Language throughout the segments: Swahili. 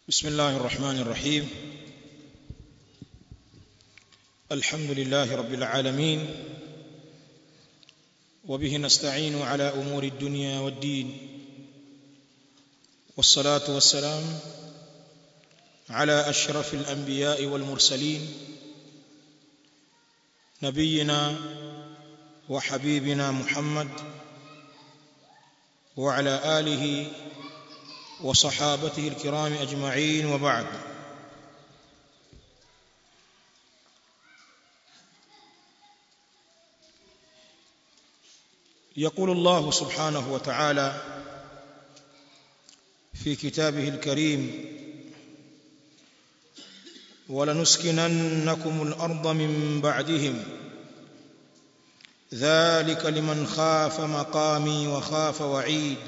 بسم الله الرحمن الرحيم الحمد لله رب العالمين وبه نستعين على امور الدنيا والدين والصلاه والسلام على اشرف الانبياء والمرسلين نبينا وحبيبنا محمد وعلى اله وصحابته الكرام اجمعين وبعد يقول الله سبحانه وتعالى في كتابه الكريم ولنسكننكم الارض من بعدهم ذلك لمن خاف مقامي وخاف وعيد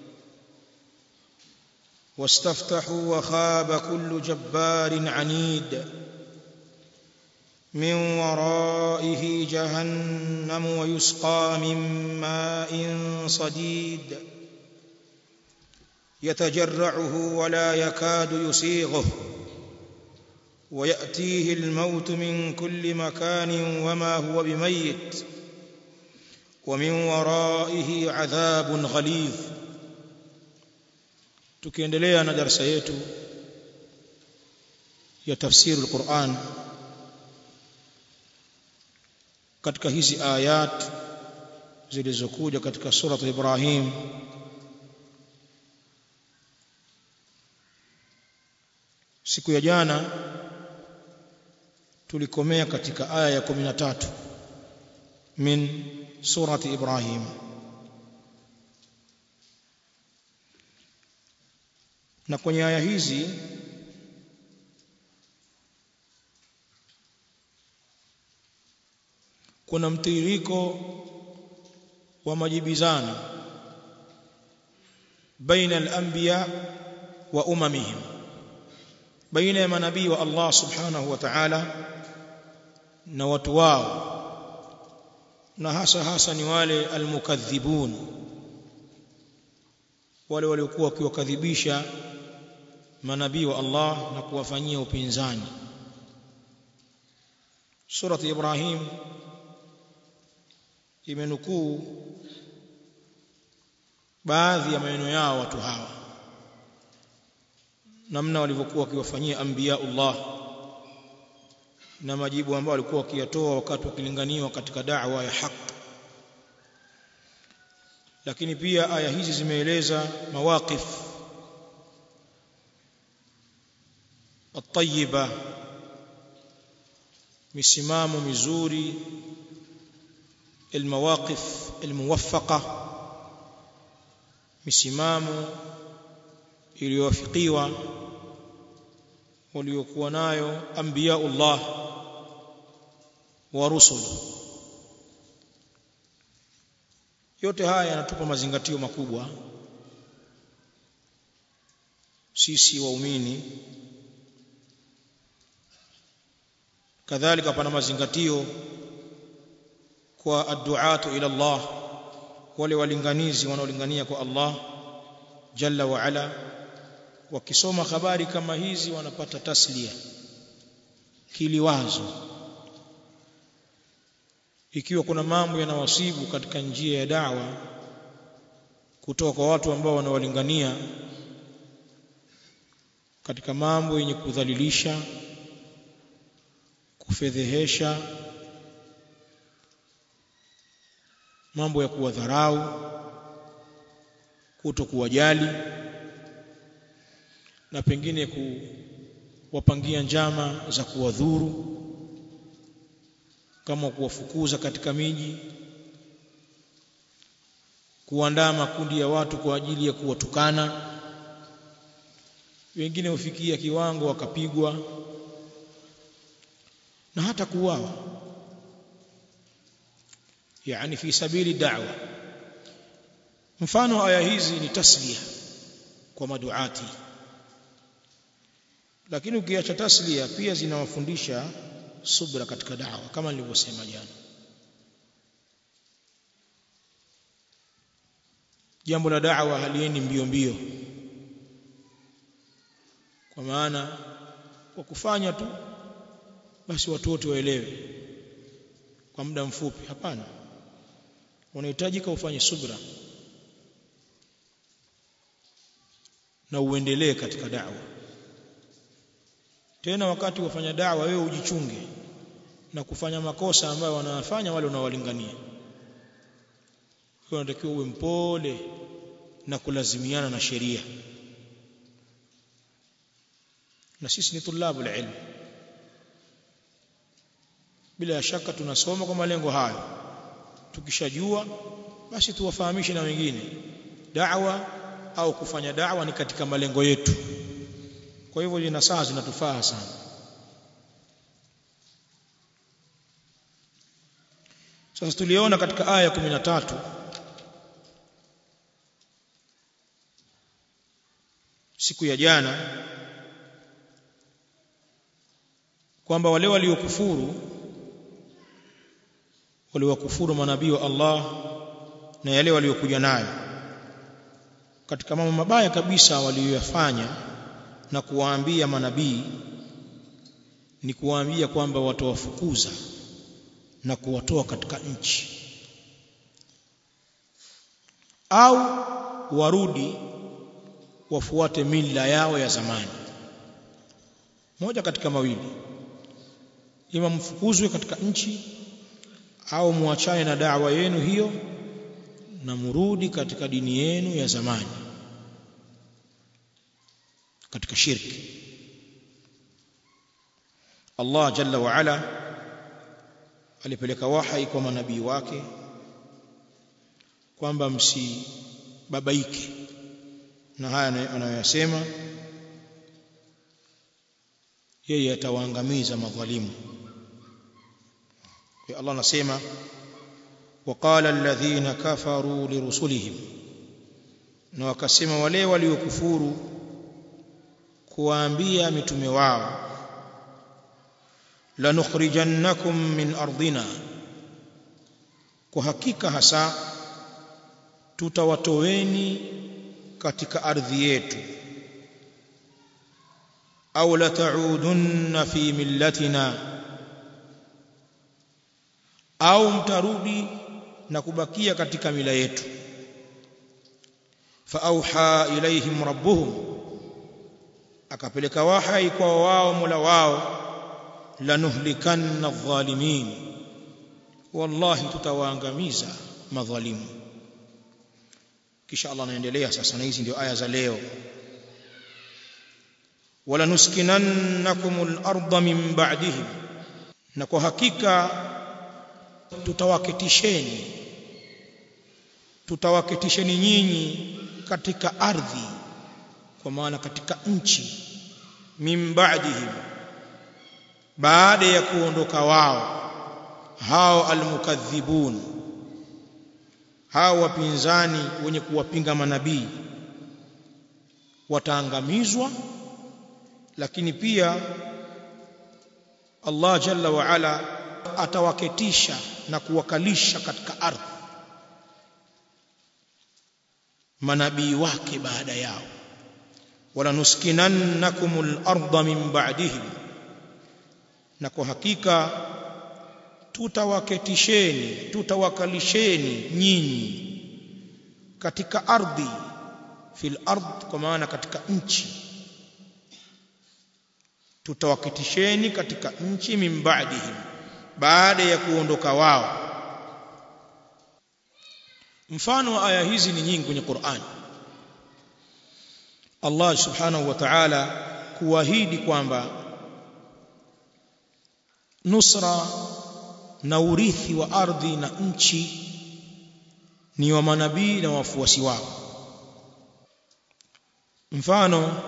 واستفتحوا وخاب كل جبار عنيد من ورائه جهنم ويسقى من ماء صديد يتجرعه ولا يكاد يسيغه وياتيه الموت من كل مكان وما هو بميت ومن ورائه عذاب غليظ tukiendelea na darasa yetu ya tafsiri al-Qur'an katika hizi ayat zilizokuja katika sura Ibrahim siku ya jana tulikomea katika aya ya 13 min surati Ibrahim na kwenye aya hizi kuna mtiririko wa majibizano baina al-anbiya wa umamihim baina ya manabii wa Allah subhanahu wa ta'ala na watu wao na hasa hasa ni wale almukadhibun wale waliokuwa wakiwakadhibisha manabii wa Allah na kuwafanyia upinzani surati Ibrahim imenukuu baadhi ya maneno yao watu hawa namna walivyokuwa wakiwafanyia anbiyaullah na majibu ambayo walikuwa wakiyatoa wakati wakilinganiwa katika da'wa ya haki lakini pia aya hizi zimeeleza mawaqif at-tayyiba misimamo mizuri المواقف الموفقه misimamo iliyowafikiwa waliokuwa nayo anbiyaullah wa rusul yote haya yanatupa mazingatio makubwa sisi waumini kadhalika pana mazingatio kwa adduatu ila Allah wale walinganizi wanaolingania kwa Allah jalla wa ala wakisoma habari kama hizi wanapata taslia kiliwazo ikiwa kuna mambo yanawasibu katika njia ya dawa kutoka kwa watu ambao wanawalingania katika mambo yenye kudhalilisha kufedhehesha mambo ya kuwadharau kuto kuwajali na pengine kuwapangia njama za kuwadhuru kama kuwafukuza katika miji kuandaa makundi ya watu kwa ajili ya kuwatukana wengine hufikia kiwango wakapigwa na hata kuuawa yani fi sabili da'wa mfano aya hizi ni taslia kwa maduati lakini ukiacha taslia pia zinawafundisha subra katika da'wa kama nilivyosema jana jambo la da'wa haliendi mbio mbio kwa maana kwa kufanya tu basi watu wote waelewe kwa muda mfupi hapana unahitajika ufanye subra na uendelee katika da'wa tena wakati wafanya da'wa wewe ujichunge na kufanya makosa ambayo wanayafanya wale unaowalingania kwa unatakiwa uwe mpole na kulazimiana na sheria na sisi ni tulabu ilmu bila shaka tunasoma kwa malengo hayo tukishajua basi tuwafahamishe na wengine da'wa au kufanya da'wa ni katika malengo yetu kwa hivyo lina saa zinatufaa sana sasa tuliona katika aya 13 siku ya jana kwamba wale waliokufuru waliwakufuru manabii wa Allah na yale waliokuja nayo katika mambo mabaya kabisa waliyoyafanya na kuwaambia manabii ni kuwaambia kwamba watawafukuza na kuwatoa katika nchi au warudi wafuate mila yao ya zamani moja katika mawili ima mfukuzwe katika nchi au muachane na da'wa yenu hiyo na murudi katika dini yenu ya zamani katika shirki Allah jalla wa ala alipeleka wahai kwa manabii wake kwamba msibabaike na haya anayoyasema yeye atawaangamiza madhalimu kwa Allah anasema waqala alladhina kafaru lirusulihim na wakasema wale waliokufuru kuwaambia mitume wao lanukhrijannakum min ardina kwa hakika hasa tutawatoweni katika ardhi yetu au lata'udunna fi millatina au mtarudi na kubakia katika mila yetu faauha ilaihim rabbuhum akapeleka wahai kwa wao mola wao lanuhlikanna adh-dhalimin wallahi tutawaangamiza madhalimu kisha Allah anaendelea sasa na hizi ndio aya za leo wala nuskinannakumul arda min ba'dihim na kwa hakika tutawaketisheni tutawaketisheni nyinyi katika ardhi kwa maana katika nchi min ba'dihim baada ya kuondoka wao hao almukadhibun hao wapinzani wenye kuwapinga manabii wataangamizwa lakini pia Allah jalla wa ala atawaketisha na kuwakalisha katika ardhi manabii wake baada yao wala nuskinannakumul arda min ba'dihim na kwa hakika tutawaketisheni tutawakalisheni nyinyi katika ardhi fil ard kwa maana katika nchi tutawaketisheni katika nchi min ba'dihim baada ya kuondoka wao mfano wa aya hizi ni nyingi kwenye Qur'an Allah subhanahu wa ta'ala kuahidi kwamba nusra na urithi wa ardhi na nchi ni wa manabii na wafuasi wao mfano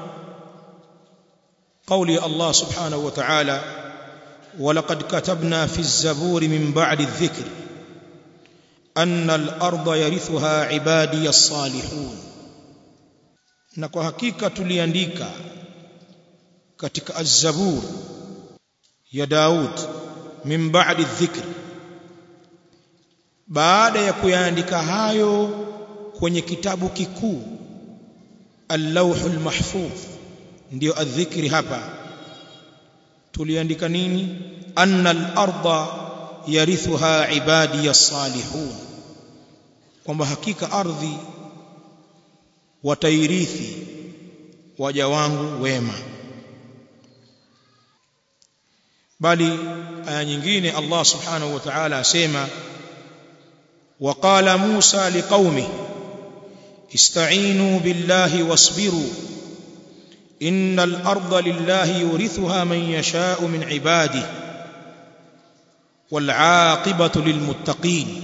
قولي الله سبحانه وتعالى ولقد كتبنا في الزبور من بعد الذكر أن الأرض يرثها عبادي الصالحون na kwa hakika tuliandika katika az-zabur ya Daud min ba'di dhikr baada ya kuyaandika hayo kwenye kitabu kikuu al-lawhul mahfuz ndio adhikri hapa tuliandika nini anna al-ardha yarithuha ibadi as-salihun kwamba hakika ardhi watairithi waja wangu wema bali aya nyingine Allah subhanahu wa ta'ala asema وقال موسى لقومه استعينوا بالله واصبروا إن الأرض لله يورثها من يشاء من عباده والعاقبة للمتقين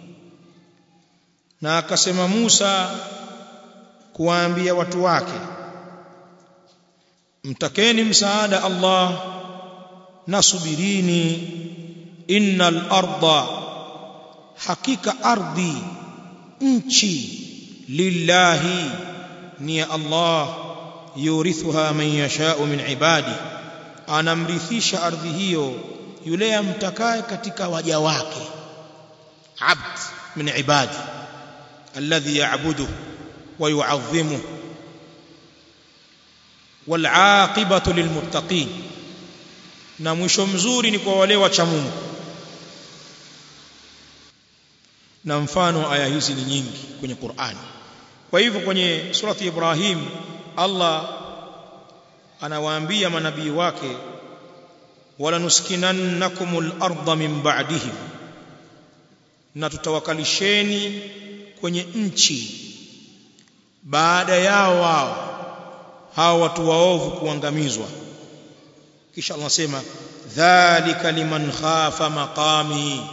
na akasema Musa kuwaambia watu wake mtakeni msaada Allah nasubirini innal arda hakika ardhi nchi lillahi ni ya Allah yurithuha man yashau min ibadi anamrithisha ardhi hiyo yule amtakaye katika waja wake abd min ibadi alladhi ya'budu wa yu'azzimu wal 'aqibatu lilmuttaqin na mwisho mzuri ni kwa wale wacha Mungu na mfano aya hizi ni nyingi kwenye Qur'an kwa hivyo kwenye surati Ibrahim Allah anawaambia manabii wake wala nuskinannakumul arda min ba'dihim na tutawakalisheni kwenye nchi baada yao wao hao watu waovu kuangamizwa kisha Allah anasema dhalika liman khafa maqami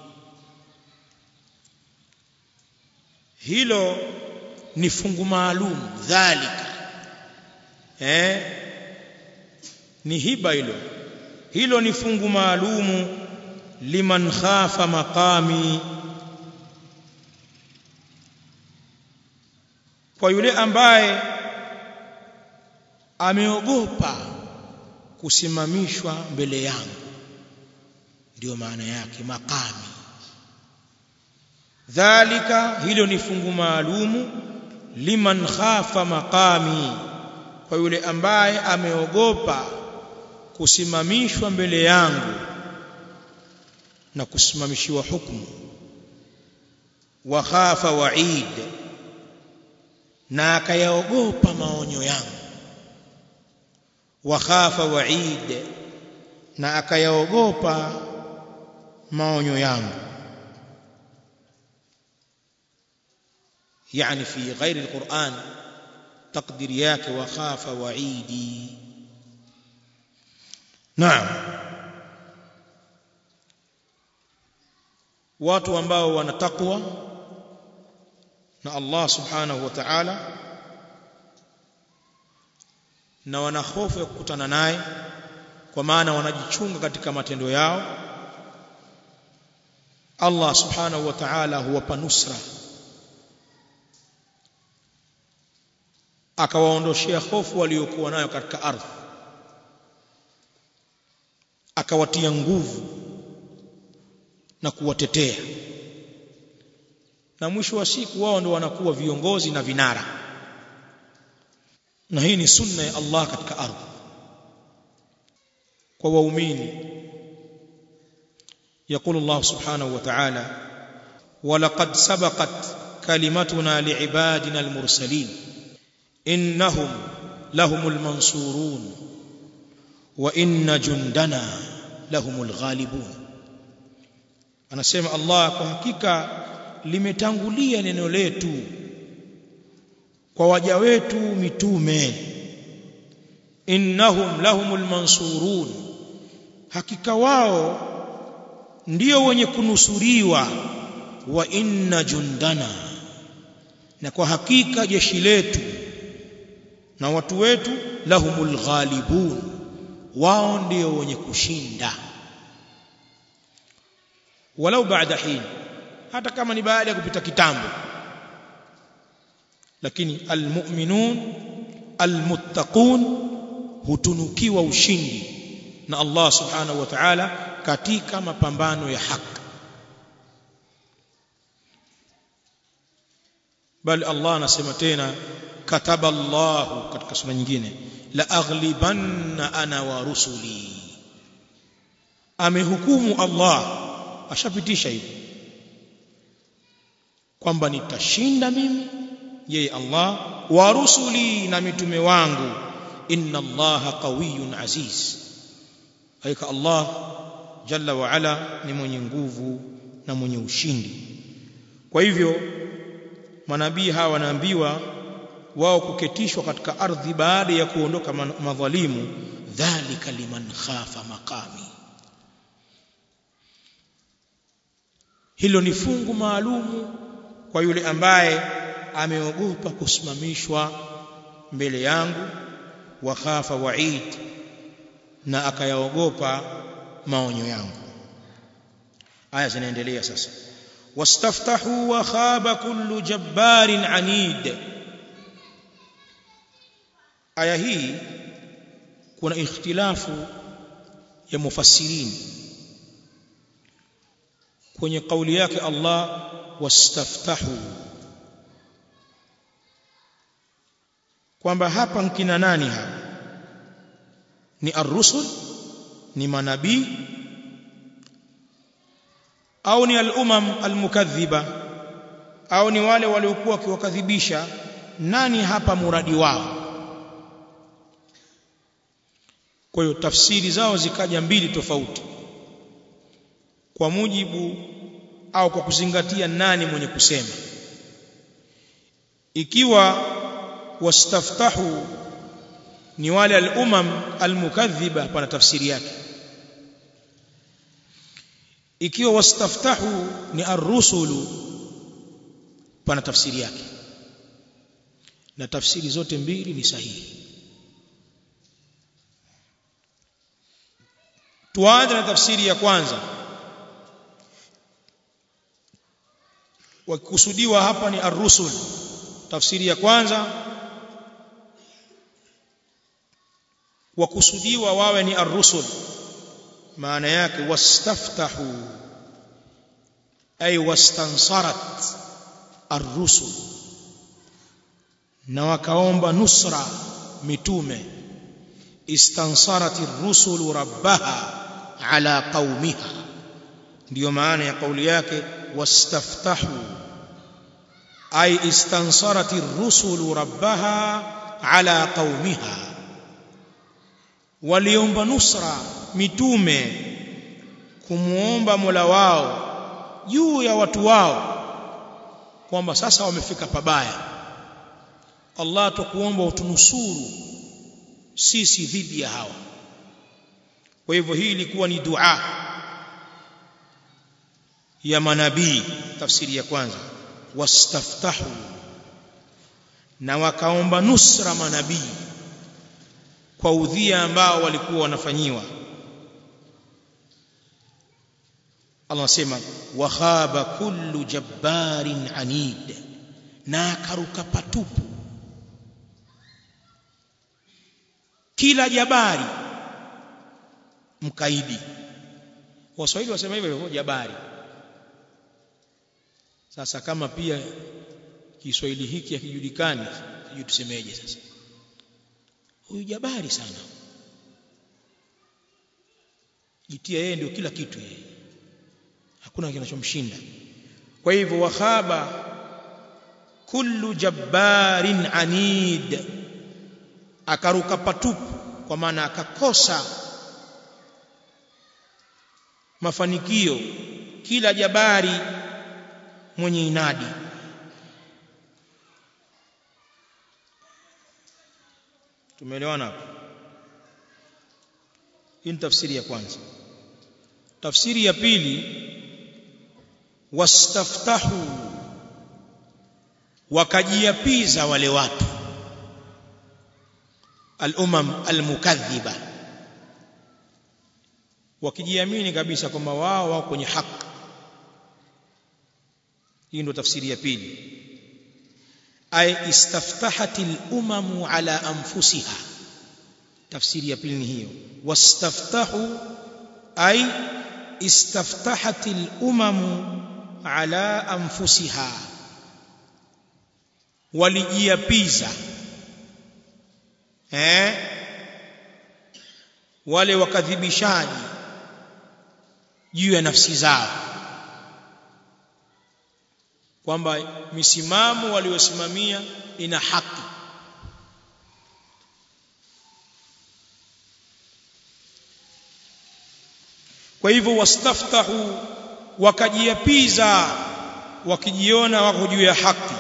hilo ni fungu maalum dhalika eh ni hiba hilo hilo ni fungu maalumu liman khafa maqami kwa yule ambaye ameogopa kusimamishwa mbele yangu ndio maana yake maqami dhalika hilo ni fungu maalumu liman khafa maqami kwa yule ambaye ameogopa kusimamishwa mbele yangu na kusimamishiwa hukumu wa khafa wa'id na akayaogopa maonyo yangu wa khafa wa'id na akayaogopa maonyo yangu يعني في غير القرآن تقدير yake وخاف وعيدي نعم watu ambao wana takwa na Allah subhanahu wa ta'ala na wana hofu ya kukutana naye kwa maana wanajichunga katika matendo yao Allah subhanahu wa ta'ala huwapa nusra akawaondoshea hofu waliokuwa nayo katika ardhi akawatia nguvu na kuwatetea na mwisho wa siku wao ndio wanakuwa viongozi na vinara na hii ni sunna ya Allah katika ardhi kwa waumini يقول الله سبحانه وتعالى ولقد سبقت كلمتنا لعبادنا المرسلين إنهم لهم المنصورون وإن جندنا لهم الغالبون anasema Allah kwa hakika limetangulia neno letu kwa waja wetu mitume innahum lahumul mansurun hakika wao ndio wenye kunusuriwa wa inna jundana na kwa hakika jeshi letu na watu wetu lahumul ghalibun wao ndio wenye kushinda walau baada hin hata kama ni baada ya kupita kitambo lakini almu'minun almuttaqun hutunukiwa ushindi na Allah subhanahu wa ta'ala katika mapambano ya haki bali Allah anasema tena kataba Allah katika sura nyingine la aghlibanna ana wa rusuli amehukumu Allah ashapitisha hivyo kwamba nitashinda mimi yeye Allah wa rusuli na mitume wangu inna Allah qawiyyun aziz haika Allah jalla wa ala ni mwenye nguvu na mwenye ushindi kwa hivyo manabii hawa wanaambiwa wao kuketishwa katika ardhi baada ya kuondoka madhalimu dhalika liman khafa maqami hilo ni fungu maalumu kwa yule ambaye ameogopa kusimamishwa mbele yangu wa khafa wa'id na akayaogopa maonyo yangu aya zinaendelea sasa wastaftahu wa khaba kullu jabbarin anid aya hii kuna ikhtilafu ya mufassirin kwenye kauli yake Allah wastaftahu kwamba hapa nkina nani hapa ni ar-rusul ni manabii au ni al-umam al-mukaththiba au ni wale waliokuwa wakiwakadhibisha nani hapa muradi wao kwa hiyo tafsiri zao zikaja mbili tofauti kwa mujibu au kwa kuzingatia nani mwenye kusema ikiwa wastaftahu ni wale al-umam al-mukaththiba pana tafsiri yake ikiwa wastaftahu ni ar-rusulu pana tafsiri yake na tafsiri zote mbili ni sahihi tuanze na tafsiri ya kwanza wakikusudiwa hapa ni ar-rusul tafsiri ya kwanza wakusudiwa wawe ni ar-rusul maana yake wastaftahu ay wastansarat ar-rusul na wakaomba nusra mitume istansarat ar-rusul rabbaha ala qaumiha ndiyo maana ya kauli yake wastaftahu ay istansarat ar-rusul rabbaha ala qaumiha waliomba nusra mitume kumuomba Mola wao juu ya watu wao kwamba sasa wamefika pabaya Allah tukuomba utunusuru sisi dhidi ya hawa kwa hivyo hii ilikuwa ni dua ya manabii tafsiri ya kwanza wastaftahu na wakaomba nusra manabii kwa udhia ambao walikuwa wanafanyiwa Allah anasema wa khaba kullu jabbarin anid na akaruka patupu kila jabari mkaidi waswahili wasema hivyo hivyo jabari sasa kama pia Kiswahili hiki hakijulikani sijui tusemeje sasa huyu jabari sana jitia yeye ndio kila kitu yeye hakuna kinachomshinda kwa hivyo wakhaba kullu jabbarin anid akaruka patupu kwa maana akakosa mafanikio kila jabari mwenye inadi tumeelewana hapo hii ni tafsiri ya kwanza tafsiri ya pili wastaftahu wakajiapiza wale watu al-umam al-mukaththiba wakijiamini kabisa kwamba wao wako kwenye haki hii ndio tafsiri ya pili ay istaftahat al-umamu ala anfusiha tafsiri ya pili ni hiyo wastaftahu ay istaftahat al-umamu ala anfusiha walijiapiza eh wale wakadhibishaji juu ya nafsi zao kwamba misimamo waliosimamia ina haki kwa hivyo wastaftahu wakajiapiza wakijiona wako juu ya haki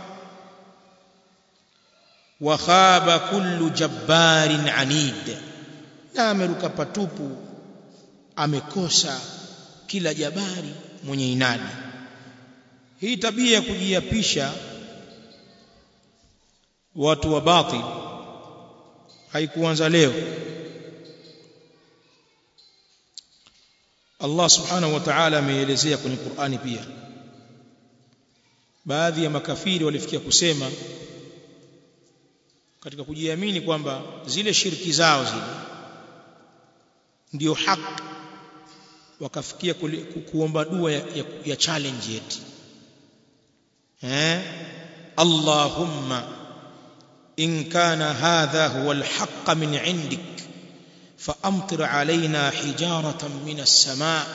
wa khaba kullu jabbarin anid na ameruka patupu amekosa kila jabari mwenye inadi hii tabia ya kujiapisha watu wa batil haikuanza leo Allah subhanahu wa ta'ala ameelezea kwenye Qur'ani pia baadhi ya makafiri walifikia kusema katika kujiamini kwamba zile shirki zao zile ndio haki wakafikia ku, kuomba dua ya, ya, ya challenge yeti eh Allahumma in kana hadha huwa alhaq min indik فأمطر علينا حجارة من السماء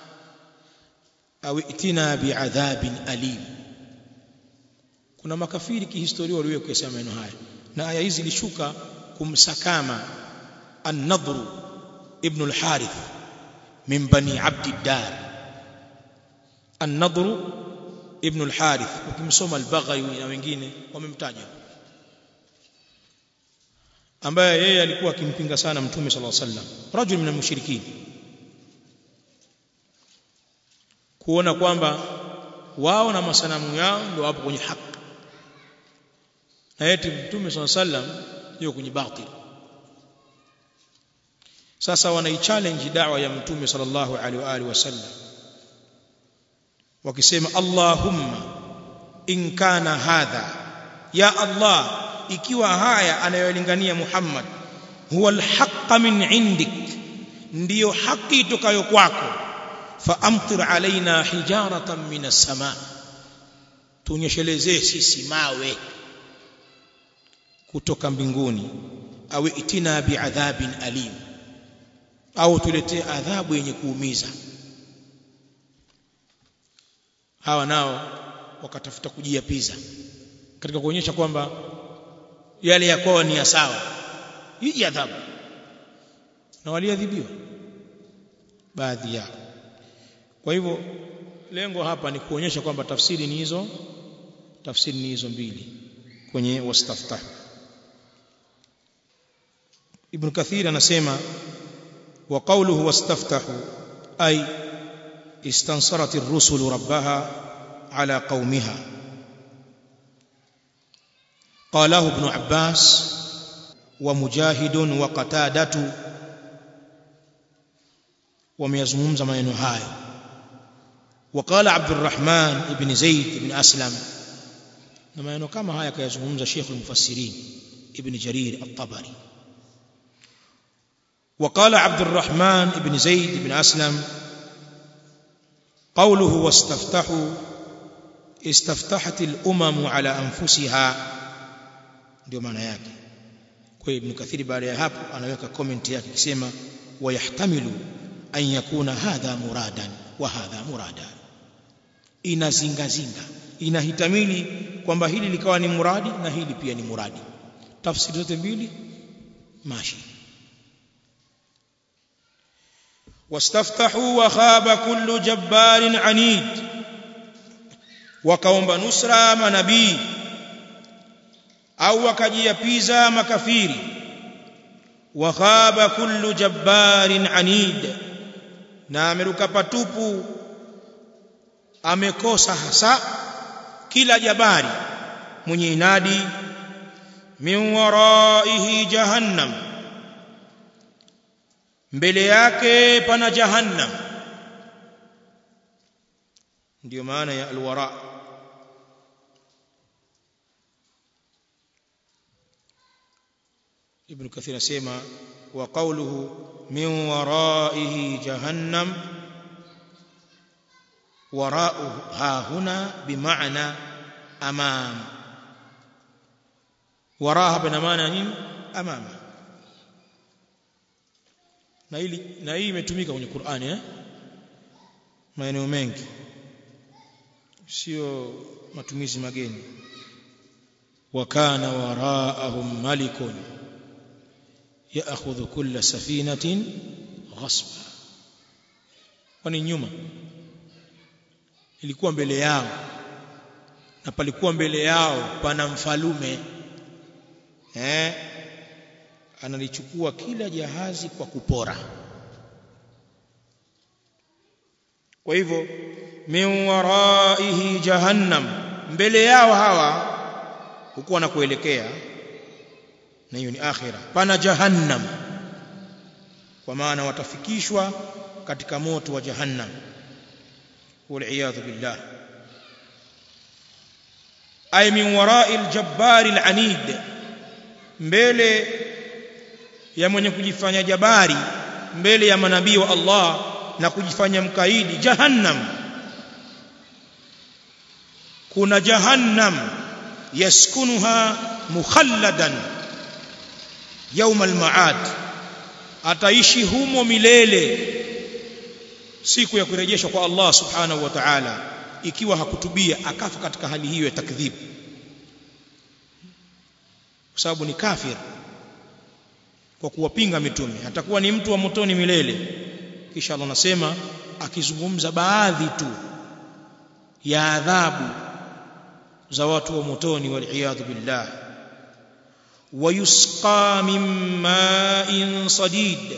أو ائتنا بعذاب أليم kuna makafiri kihistoria waliwe kusema maneno haya na aya hizi zilishuka kumsakama an-nadr ibn al-harith min bani abd ad-dar an-nadr ibn al-harith ukimsoma al-baghawi na wengine wamemtaja ambaye yeye alikuwa akimpinga sana mtume sallallahu alaihi wasallam rajul min al-mushrikin kuona kwamba wao na masanamu yao ndio wapo kwenye haki na eti mtume sallallahu alaihi wasallam yuko kwenye batil sasa wanaichallenge da'wa ya mtume sallallahu alaihi wa alihi wasallam wakisema Allahumma in kana hadha ya Allah ikiwa haya anayolingania Muhammad huwa alhaq min indik ndiyo haki itokayo kwako faamtir alaina hijaratan min as-sama tunyeshelezee sisi mawe kutoka mbinguni au itina biadhabin alim au tuletee adhabu yenye kuumiza hawa nao wakatafuta kujiapiza katika kuonyesha kwamba yale ya kwao ni ya sawa hii adhabu na waliadhibiwa baadhi yao kwa hivyo lengo hapa ni kuonyesha kwamba tafsiri ni hizo tafsiri ni hizo mbili kwenye wastaftah ibn kathir anasema wa qawluhu wastaftahu ay istansarat ar-rusul rabbaha ala qaumiha قاله ابن عباس ومجاهد وقتادة وميزمومز maneno hayo وقال عبد الرحمن بن زيد بن أسلم na maneno kama haya kayazungumza Sheikh al-Mufassirin Ibn Jarir al-Tabari وقال عبد الرحمن بن زيد بن أسلم قوله واستفتحوا استفتحت الأمم على أنفسها ndio maana yake kwa Ibn Kathir baada ya hapo anaweka comment yake akisema wayahtamilu an yakuna hadha muradan wa hadha muradan inazinga zinga inahitamili kwamba hili likawa ni muradi na hili pia ni muradi tafsiri zote mbili mashi wastaftahu wa khaba kullu jabbarin anid wakaomba nusra manabii au wakajiapiza makafiri wa khaba kullu jabbarin anid na ameruka patupu amekosa hasa kila jabari mwenye inadi min waraihi jahannam mbele yake pana jahannam ndio maana ya alwara ibn kathir asema wa qawluhu min waraihi jahannam وراء ها هنا بمعنى امام وراها بمعنى نين امام na hili na hii imetumika kwenye Qur'ani eh maeneo mengi sio matumizi mageni wakana waraahum malikun yaakhudhu kulla safinatin ghasba kwani nyuma ilikuwa mbele yao na palikuwa mbele yao pana mfalume eh analichukua kila jahazi kwa kupora kwa hivyo min waraihi jahannam mbele yao hawa hukuwa na kuelekea na hiyo ni akhira pana jahannam kwa maana watafikishwa katika moto wa jahannam wal billah ay min warai aljabbari alanid mbele ya mwenye kujifanya jabari mbele ya manabii wa Allah na kujifanya mkaidi jahannam kuna jahannam yaskunuha mukhalladan يوم المعاد ataishi humo milele siku ya kurejeshwa kwa Allah subhanahu wa ta'ala ikiwa hakutubia akafa katika hali hiyo ya takdhib kwa sababu ni kafir kwa kuwapinga mitume atakuwa ni mtu wa motoni milele kisha Allah anasema akizungumza baadhi tu ya adhabu za watu wa motoni wal billah ويسقى من ماء صديد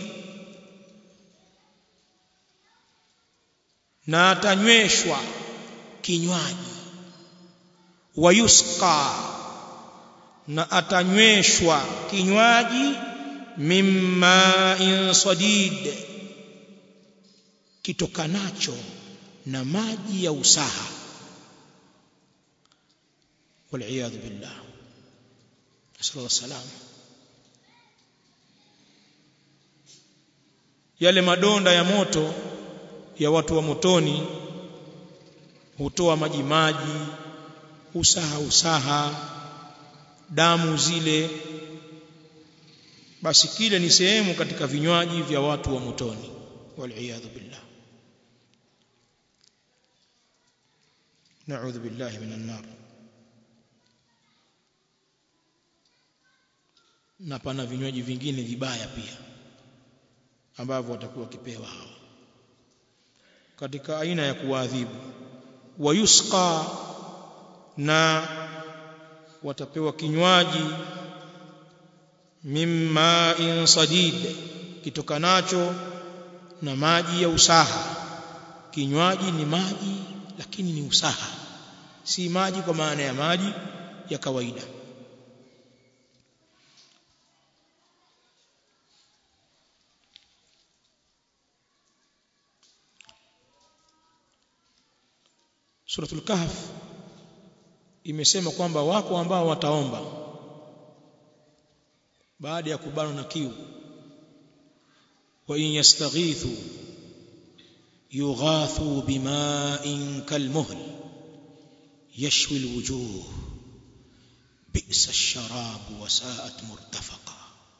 na atanyweshwa kinywaji wayusqa na atanyweshwa kinywaji mimma in sadid kitokanacho na maji ya usaha wal billah sallallahu salam yale madonda ya moto ya watu wa motoni hutoa maji maji usaha usaha damu zile basi kile ni sehemu katika vinywaji vya watu wa motoni waliyadhu billah na'udhu billahi minan nar na pana vinywaji vingine vibaya pia ambavyo watakuwa wakipewa hawa katika aina ya kuadhibu wayusqa na watapewa kinywaji mimma in sadid kitokanacho na maji ya usaha kinywaji ni maji lakini ni usaha si maji kwa maana ya maji ya kawaida suratul kahf imesema kwamba wako ambao wataomba baada ya kubanwa na kiu wa in yastaghithu yughathu bima'in kalmuhl yashwi alwujuh bi'sa ash-sharab wa sa'at murtafaqa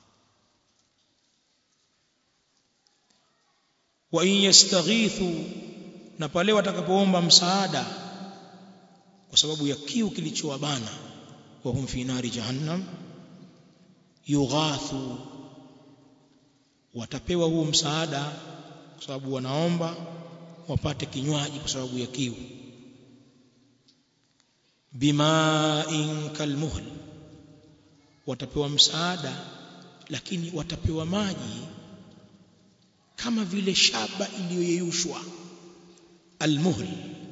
wa in yastaghithu na pale watakapoomba msaada kwa sababu ya kiu kilichowabana wa hum fi nari jahannam yughathu watapewa huo msaada kwa sababu wanaomba wapate kinywaji kwa sababu ya kiu bima'in kalmuhl watapewa msaada lakini watapewa maji kama vile shaba iliyoyeyushwa almuhl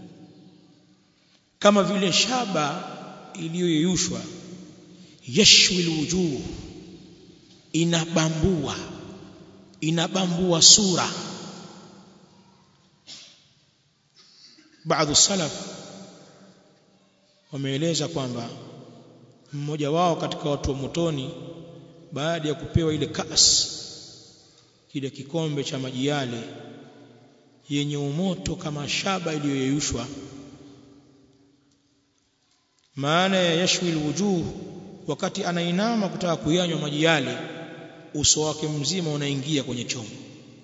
kama vile shaba iliyoyeyushwa yashwi alwujuh inabambua inabambua sura baadhi salaf wameeleza kwamba mmoja wao katika watu wa motoni baada ya kupewa ile kas kile kikombe cha maji yale yenye umoto kama shaba iliyoyeyushwa maana ya yashwi alwujuh wakati anainama kutaka kuyanywa maji yale uso wake mzima unaingia kwenye chombo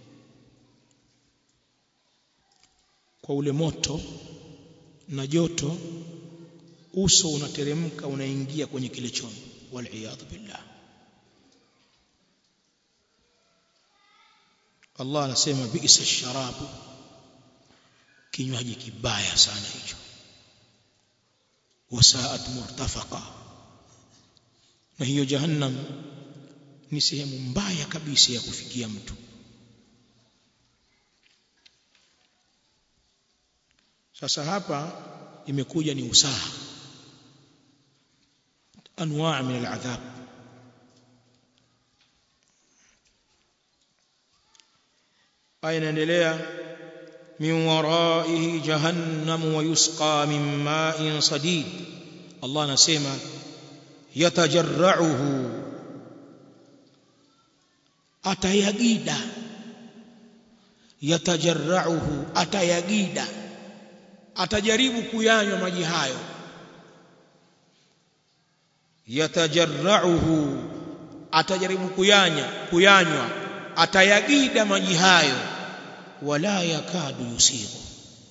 kwa ule moto na joto uso unateremka unaingia kwenye kile chombo waliyadhu billah Allah anasema bi'sa sharabu kinywaji kibaya sana hicho wasaat murtafaqa na hiyo jahannam ni sehemu mbaya kabisa ya kufikia mtu sasa hapa imekuja ni usaha anwaa min aladhab aya inaendelea min waraihi jahannam wa yusqa min ma'in sadid Allah anasema yatajarra'uhu atayagida yatajarra'uhu atayagida atajaribu kuyanywa maji hayo yatajarra'uhu atajaribu kuyanya kuyanywa atayagida maji hayo wala yakadu yusibu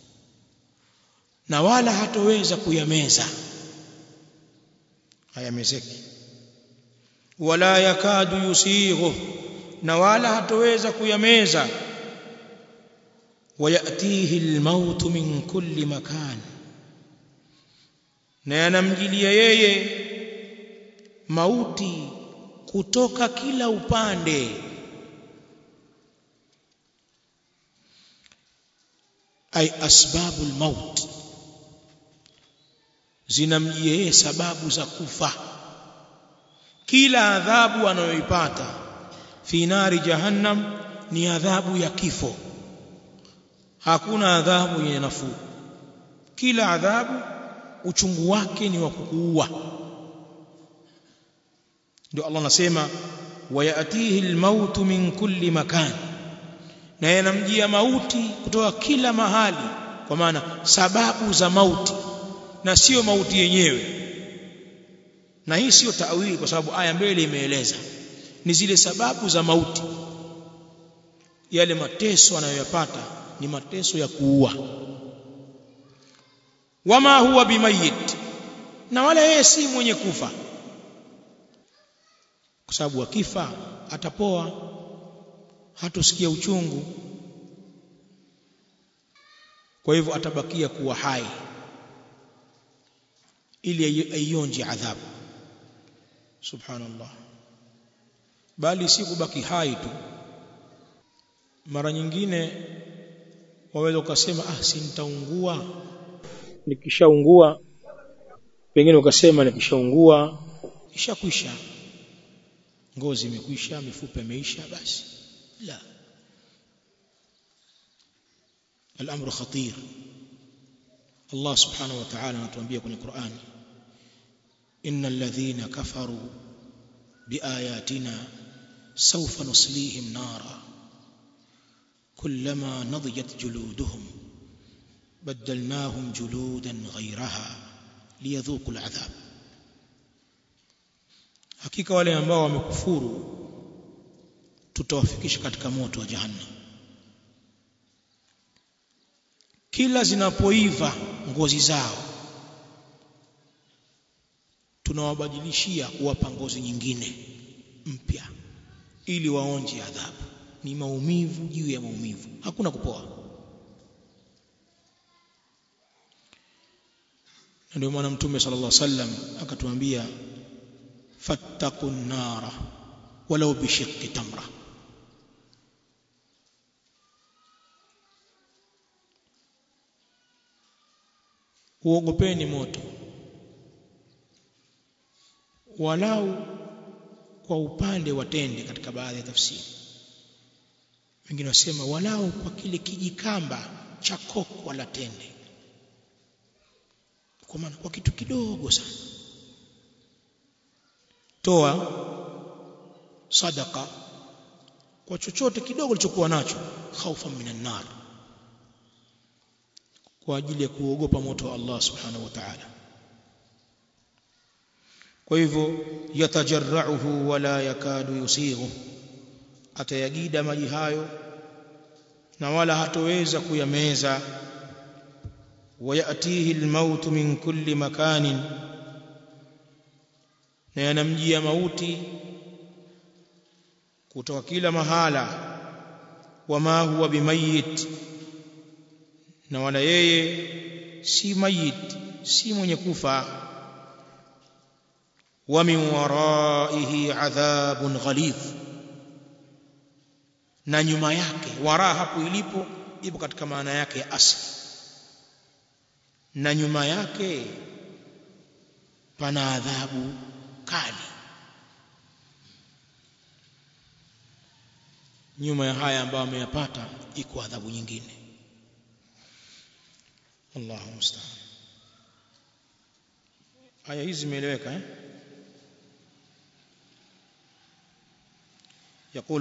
na wala hatoweza kuyameza hayamezeki wala yakadu yusighu na wala hatoweza kuyameza wayatihi almaut min kulli makan na yanamjilia yeye mauti kutoka kila upande ay asbabul maut zinamjia yeye sababu za kufa kila adhabu anayoipata fi nari jahannam ni adhabu ya kifo hakuna adhabu yenye nafuu kila adhabu uchungu wake ni wa kukuua ndio Allah anasema wayatihi almaut min kulli makan na yanamjia mauti kutoka kila mahali kwa maana sababu za mauti na sio mauti yenyewe na hii sio tawili kwa sababu aya mbele imeeleza ni zile sababu za mauti yale mateso anayoyapata ni mateso ya kuua wama huwa bimayit na wala yeye si mwenye kufa kwa sababu akifa atapoa hatosikia uchungu kwa hivyo atabakia kuwa hai ili aionje adhabu subhanallah bali si kubaki hai tu mara nyingine waweza ukasema ah si nitaungua nikishaungua pengine ukasema nikishaungua ishakwisha ngozi imekwisha mifupa imeisha basi la الامر خطير الله سبحانه وتعالى anatuambia kwenye Qur'an innal ladhina kafaru biayatina sawfa nuslihim nara kullama nadijat juluduhum بدلناهم جلودا غيرها ليذوقوا العذاب hakika wale ambao wamekufuru tutawafikisha katika moto wa jahannam kila zinapoiva ngozi zao tunawabadilishia kuwapa ngozi nyingine mpya ili waonje adhabu ni maumivu juu ya maumivu hakuna kupoa ndio maana mtume sallallahu alaihi wasallam akatuambia fattaqun nara walau bishiqqi tamra uogopeni moto walau kwa upande wa tende katika baadhi ya tafsiri wengine wasema walau kwa kile kijikamba cha koko la tende kwa maana kwa kitu kidogo sana toa sadaka kwa chochote kidogo ulichokuwa nacho khaufa minan nar kwa ajili ya kuogopa moto wa Allah subhanahu wa ta'ala kwa hivyo yatajarrauhu wala yakadu yusighu atayagida maji hayo na wala hatoweza kuyameza ويأتيه الموت من كل مكان na yanamjia mauti kutoka kila mahala wama huwa bimayit na wala yeye si mayit si mwenye kufa wa min waraihi adhabun ghalidh na nyuma yake wara hapo ilipo ipo katika maana yake ya asli na nyuma yake pana adhabu kali nyuma ya haya ambayo ameyapata iko adhabu nyingine Allahu musta'an aya hizi zimeeleweka eh يقول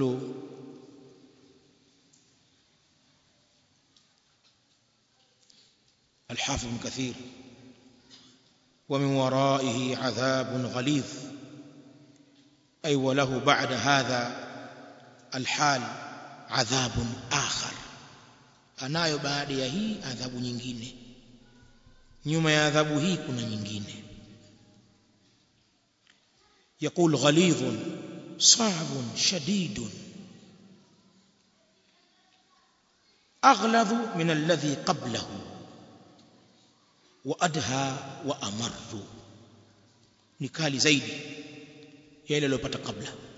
الحافظ ابن كثير ومن ورائه عذاب غليظ أي وله بعد هذا الحال عذاب آخر anayo baada ya hii adhabu nyingine nyuma ya adhabu hii kuna nyingine يقول غليظ صعب شديد أغلظ من الذي قبله وأدهى وأمر ni kali zaidi ya ile aliyopata kabla